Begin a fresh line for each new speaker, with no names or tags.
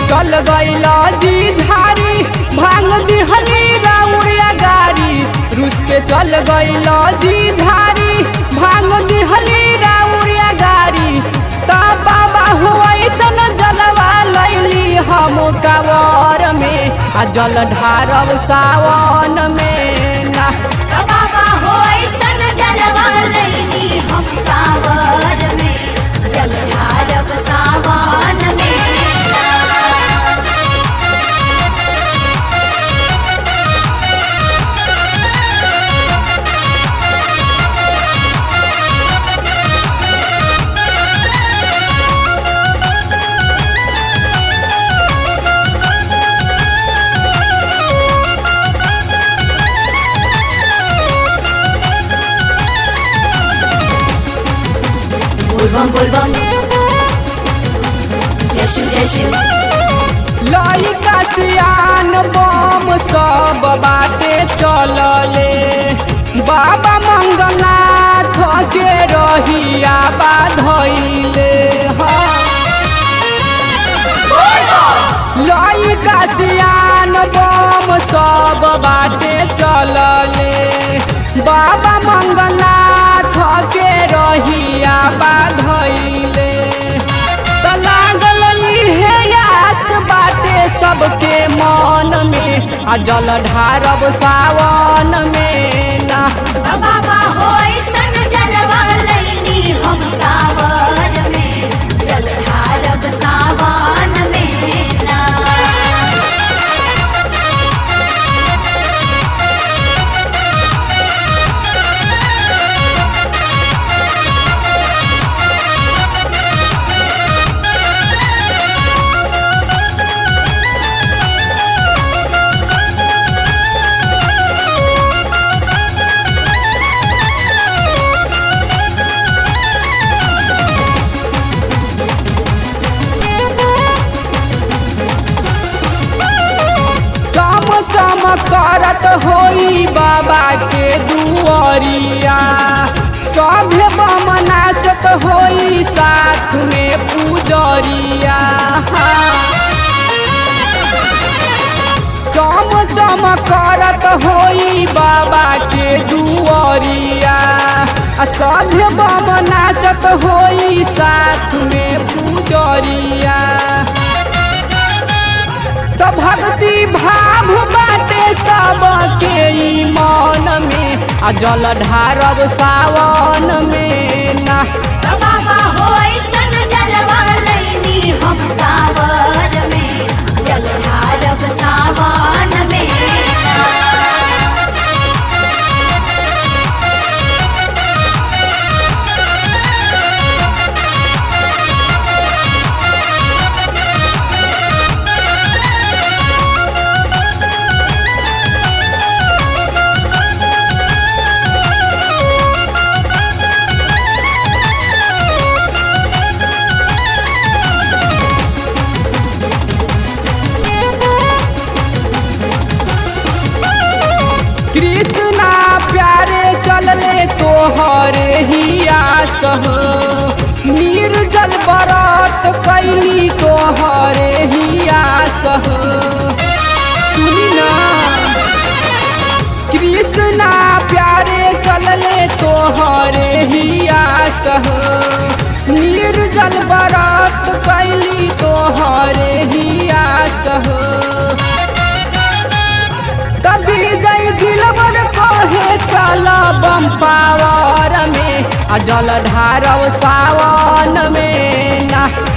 चल गईल जी झारी भांग दिहली राउरिया गारी रुस के चल गईल जी झारी भांग दिहली राउरिया गारी ता बाबा हो ऐसन जलवा लैली हम कावर में आ जल ढारब सावन में ना
बाबा हो ऐसन जलवा लैनी हम कांवर में जल ढारब सावन में बोलबम बोलबम जय शिव जय शिव
लइका सियान बम सब बाटे चलले बाबा मंगलनाथ के रहिया बाधैले लइका सियान बम सब बाटे चलले बाबा मंगलनाथ के रहिया बाधैले त लागल इहे याद बाटे सबके मन में आ जल ढारब सावन में ना
बाबा हो ऐसन जलवा लैनी हम कांवर में जल ढारब सावन में ना
चम चम करत होई बाबा के दुआरिया सभे बम नाचत होई साथ में पूजरिया चम चम करत होई बाबा के दुआरिया आ सभे बम नाचत होई साथ में पूजरिया तो भक्ति भाव बाटे सबके ई मन में आ जल ढारब सावन में ना
बाबा हो ऐसन जलवा लैनी हम कांवर में जल ढारब सावन में ना
कृष्णा प्यारे चलले तोहरे ही आस निर्जल बरत कैली तोहरे ही आस सुनी ना कृष्णा प्यारे चलले तोहरे ही आस निर्जल बरत कैली तोहरे ही आस कभी जय दिलवर कहे चल बम पावर में आ जल ढारव सावन में ना